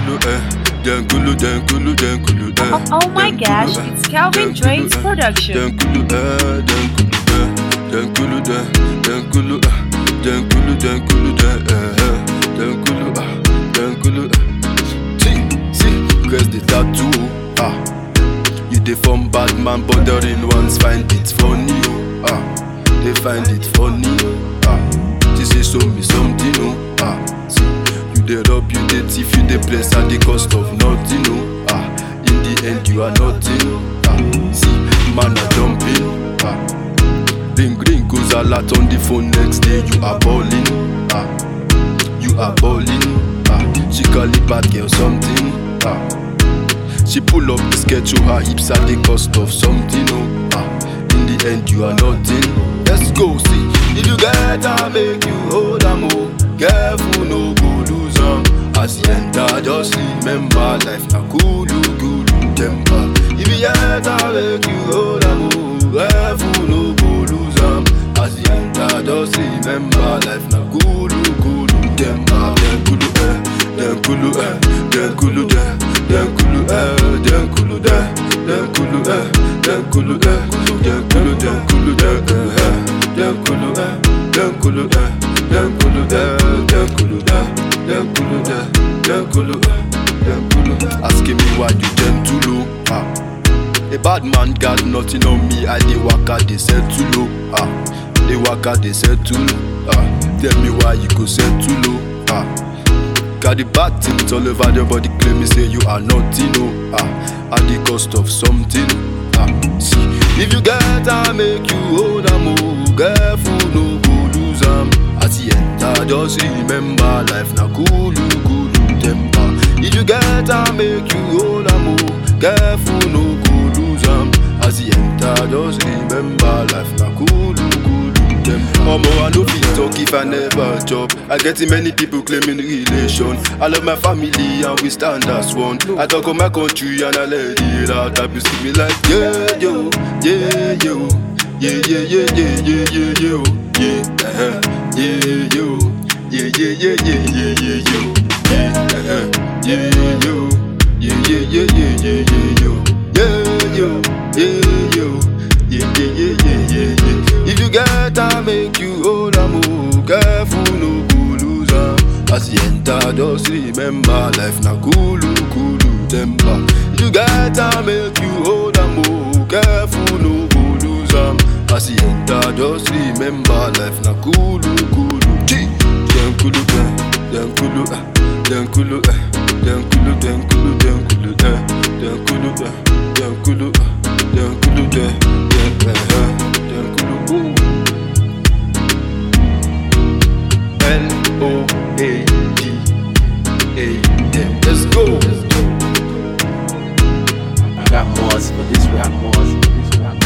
kulu eh, den kulu, den kulu, den kulu eh. Oh, oh my den gosh, kulu, eh, it's Calvin den kulu, Drake's eh, production. Den kulu eh, den kulu eh, den kulu den, den kulu eh, den kulu, den kulu den eh, eh, den kulu ah, den kulu eh. See, see, cause the tattoo ah. You dey form bad man, bothering ones find it funny oh ah. They find it funny ah. She say show me something oh ah. See, you dey rob, you dey thief, you dey bless at the cost of nothing oh ah. In the end you are nothing ah. See, man are jumping ah. Ring ring goes a lot on the phone next day you are balling ah. You are balling ah. She call it bad girl something ah. She pull up the skirt to her hips at the cost of something oh ah. In the end you are nothing Let's go see If you get her make you hold am oh Careful no go lose am As you enter just remember life na kulu kulu temper If you get her make you hold am oh Careful no go lose am As you enter just remember life na kulu kulu temper Dem kulu eh, dem kulu eh, dem kulu de, dem kulu eh, dem kulu de, dem kulu eh, dem kulu eh, dem kulu dem kulu de eh, eh, dem kulu eh, dem kulu eh, dem kulu de, dem kulu de, dem kulu de, dem kulu eh, dem kulu. Asking me why you gentle oh, ah. A bad man got nothing on me, I dey waka dey settle low. Ah, dey waka dey settle. Ah, tell me why you go settle low. Ah, got the bad things all over your body, claim me say you are nothing. Oh, ah, at the cost of something. Ah, see, if you get am, make you hold am. Oh, careful, no go lose am. As you enter, just remember life na kulu kulu temper. If you get am, make you hold am. Oh, careful, no go lose am. As you enter, just remember life na kulu kulu temper. Omo, I no fit talk if I never chop. I get many people claiming relation. I love my family and we stand as one. I talk of my country and I let it out. I be see me like yeah yo, yeah yo, yeah yeah yeah yeah yeah yeah yo, yeah uh-huh. yeah yo, yeah yeah yeah yeah yeah yeah yo, yeah uh-huh. yeah yo, yeah yeah yeah yeah yeah yeah yo, yeah yo, yeah yo, yeah yeah yeah yeah yeah yeah. If you get am, make you hold am oh, careful no go lose am. As you enter, just remember life na kulu kulu temper. If you get am, make you hold am oh, careful no go lose am. As you enter, just remember life na kulu kulu. G. Dem kulu dem, dem kulu eh, dem kulu eh, dem kulu dem kulu dem kulu eh, dem kulu eh, dem kulu eh, dem kulu dem, dem eh, eh, dem kulu ooh. L O A D A M. Let's go. I got more, but this we have more. This we have